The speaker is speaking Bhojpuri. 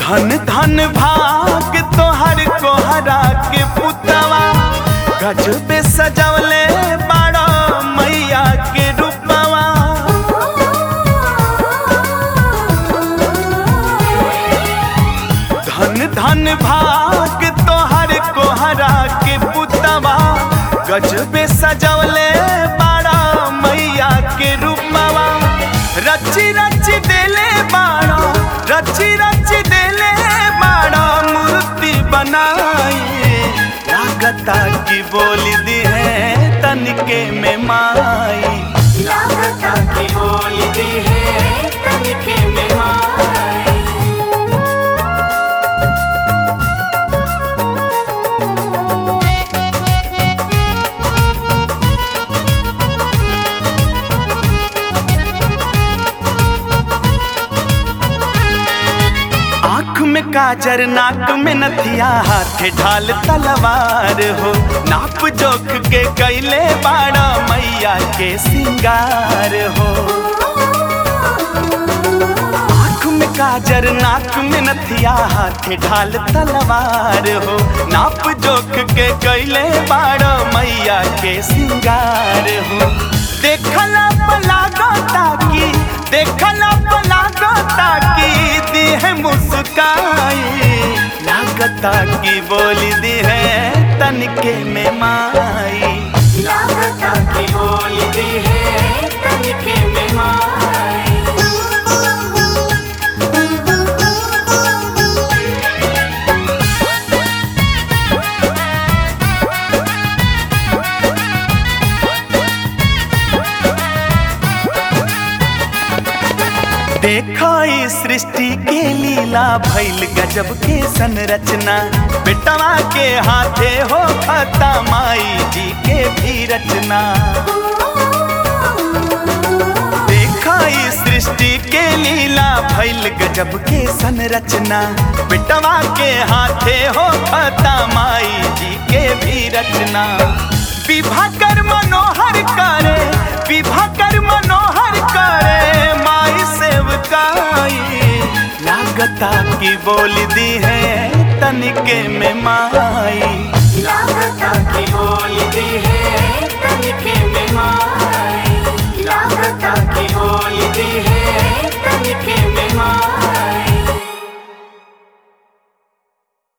धन धन भाग तोहर कोहरा के पुतवा गजबे सजवले बाड़ा मैया के रूपवा धन धन भाग तोहर कोहरा के पुतवा गजबे सजवले बाड़ा मैया के रूपवा रची रची देले बाड़ा रची रची देले बाड़ा मूर्ति बनाई लागता की बोली दी है तनिके में माई लागता की बोली दी है तनिके में माई आँख में काजर नाक में नथिया हाथे ढाल तलवार हो नाप जोख के कैले बाड़ा मैया के सिंगार हो आँख में काजर नाक में नथिया हाथे ढाल तलवार हो नाप जोख के कैले बाड़ा मैया के सिंगार हो देखला पलागो ताकी देखला पलागो ताकी दी है मुस्काई लागता की बोली दी है तनिके में माई लागता की बोली दी है तनिके में माई देखो इस सृष्टि के लीला भैल गजब के संरचना बेटवा के हाथे हो खता माई जी के भी रचना देखो इस सृष्टि के लीला भैल गजब के संरचना बेटवा के हाथे हो खता माई जी के भी रचना विभा कर मनोहर करे विभा कर मनोहर करे माई सेवकाई लागता की बोल दी है तनिके में माई लागता की बोली दी है तनिके में माई